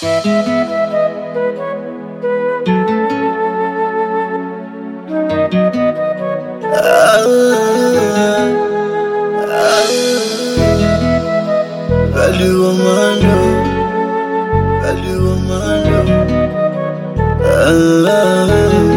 Value Amando, Value Amando. Ah,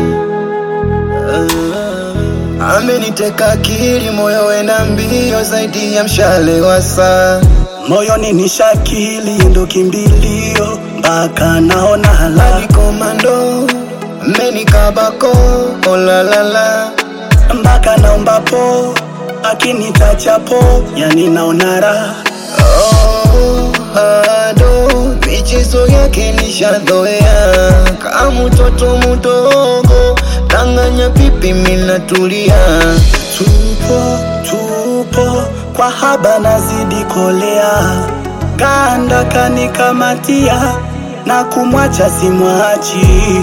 ah. Ameniteka akili, moyo wena mbio zaidi ya mshale wa saa. moyoni ni shakili ndo kimbilio mpaka naona hala Hadi komando, amenikabako, oh la la la. mpaka naombapo akinitachapo yani naona raha Oh, ado michezo yake nishazoea, kama mtoto mdogo tanganya pipi minatulia. tupo tupo kwa haba nazidi kolea kanda kanikamatia na kumwacha simwachi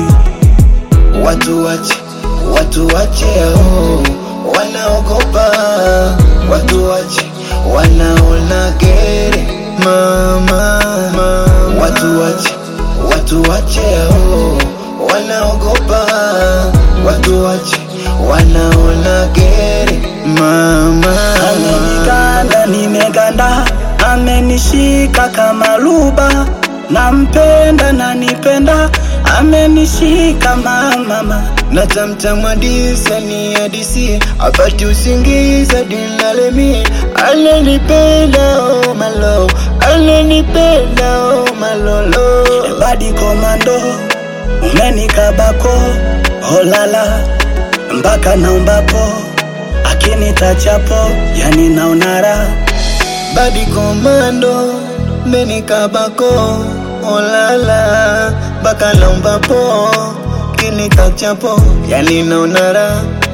Watu wache, watu wache oh, wanaogopa. Watu wache, wanaona gere mama, mama. Watu wache, watu wache oh, wanaogopa. Watu wache, wanaona gere mama. ameniganda nimeganda amenishika kama luba nampenda nanipenda amenishika mamama na tamtam hadisi ni hadisi apati usingiza dinalemi ananipenda oh malo ananipenda oh malolo badi komando umenikabako holala mpaka naombapo akinitachapo yani naonara badi komando menikabako olala mpaka naombapo kinikachapo yani naonara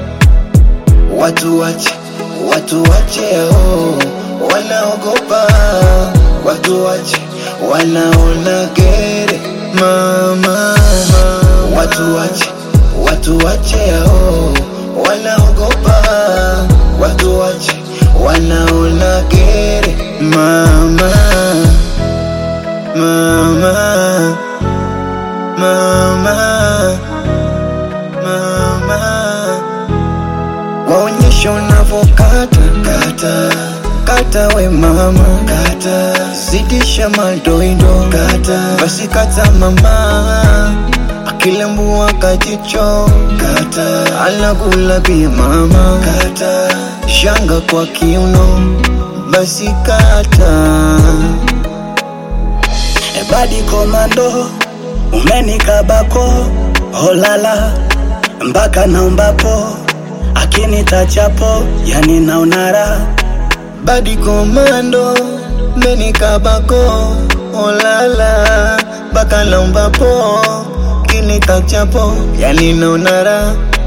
watu wache watu wache oh, wanaogopa watu wache wanaona gere mama watu wache watu wache oh, wanaogopa watu wache wanaona gere mama mama mama mama waonyeshe unavyokata kata kata we mama kata zidisha madoido kata basi kata mama akilembua kajicho kata anakula pia mama kata shanga kwa kiuno basi kata badi komando umenikabako holala mpaka naombapo akinitachapo yani naonara badi komando menikabako olala mpaka naombapo kinikachapo yani naonara